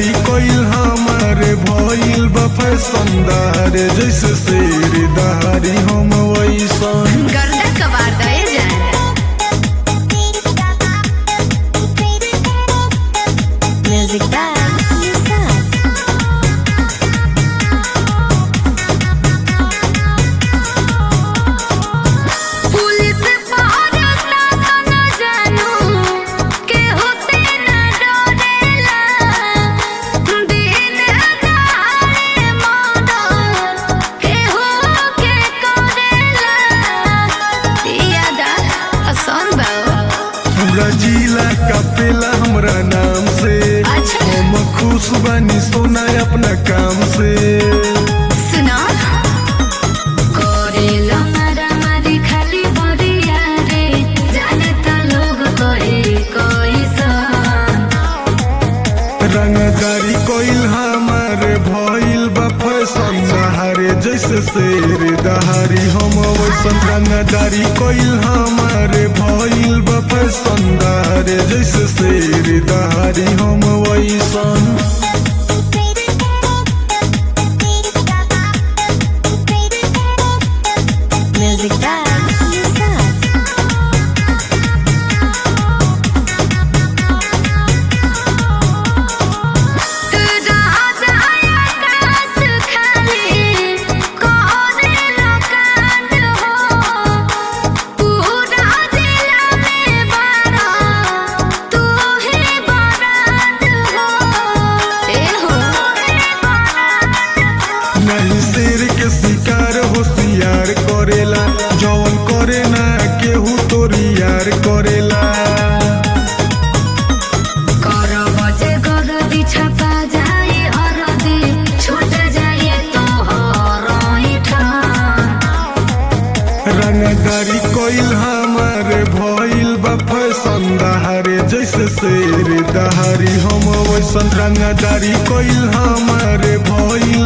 रंगदारी कोइल हमारे भइल बा फैसनदार जैसे शेर दहारी हम वैसन गर्दा कबार दए जाए म्यूजिक बाय पुलिस पारस ना न जानू के होते न डरेला दिन दहाड़े मर्डर के हो के करेला यादा आसान बाओ पूरा जिला कापेला हमरा नाम से अच्छा। हम खुश बानी सोना अपना काम से सुना करेला मारा मारी खाली बरिया रे जाने त लोग कहे कैसन रंगदारी कोइल हमारे भइल बा फैशन दहारे जैसे शेर दहारी हम वैसन रंगदारी कोइल हमारे भइल बा फैशन दहारे जैसे शेर दहारी हम वैसन म्यूजिक बाय नहीं शेर के शिकार होशियार करेला जवन करे ना केहू तोरी यार करेला छूट जाए तो हराई रंगदारी कोइल हमारे भइल बा फैशन दहारे जैसे शेर दहारी हम वैसन रंगदारी कोइल हमारे भइल